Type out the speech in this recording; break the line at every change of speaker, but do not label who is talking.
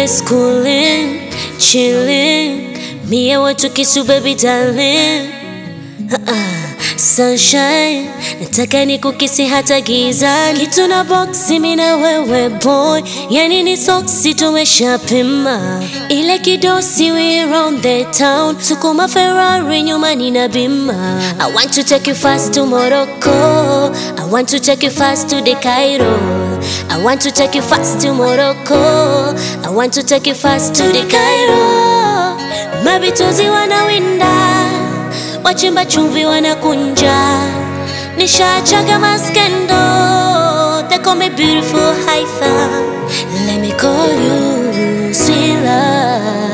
just cooling, chilling. Me and what you kiss you, baby darling. Uh-uh. Sunshine, nataka nikukisi hata gizani. Kitu na boksi mimi na wewe boy, yani ni soksi tumeshapima. Ile kidosi we round the town, sukuma Ferrari nyuma nina bima. I want to take you fast to Morocco, I want to take you fast to the Cairo. I want to take you fast to Morocco, I want to take you fast to the Cairo. Mabitozi wanawinda wachimba chumvi wanakunja, nishachaga maskendo, they call me beautiful Haitha. Let me call you sweet love.